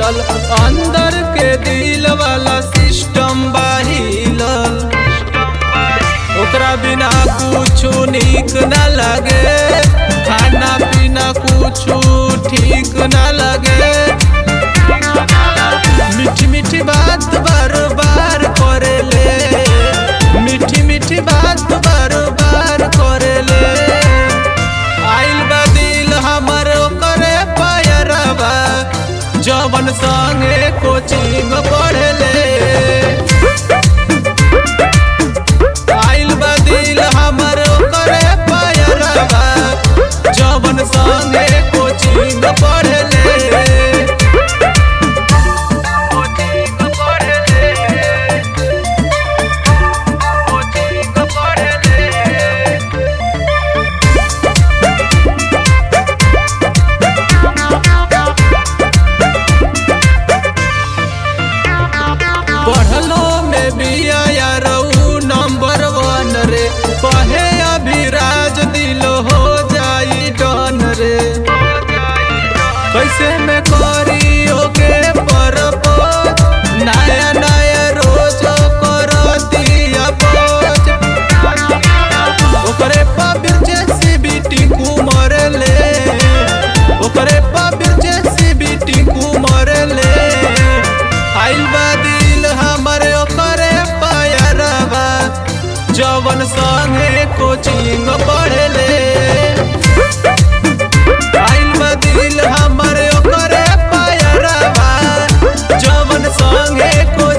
मिलल अंदर के दिल वाला सिस्टम बाहिलल ओकरा बिना कुछ निक न लगे खाना पीना कुछ ठीक न लगे मीठी मीठी बात बार बार करेले मीठी मीठी बात बार बार करेले आइल बा दिल हमर ओकरे पायरवा जवन संगे कोचिंग पढ़ले आइल बा दिल हमर ओकरे पायरवा जवन संगे कोचिंग पढ़ले पढ़लो में बिया यारऊ नंबर वन रे कहे अभिराज दिल हो जाई डन रे कैसे में करी ओके परपोज नया नया रोज करती अपोज ओकरे पाबिर जैसी बेटी कुमर ले ओकरे पाबिर जैसी बेटी कुमर ले आइल बा दिल हमरे ओकरे पायरवा जवन संगे कोचिंग पढ़ले आइल बा दिल हमरे ओकरे पायरवा जवन संगे कोचिंग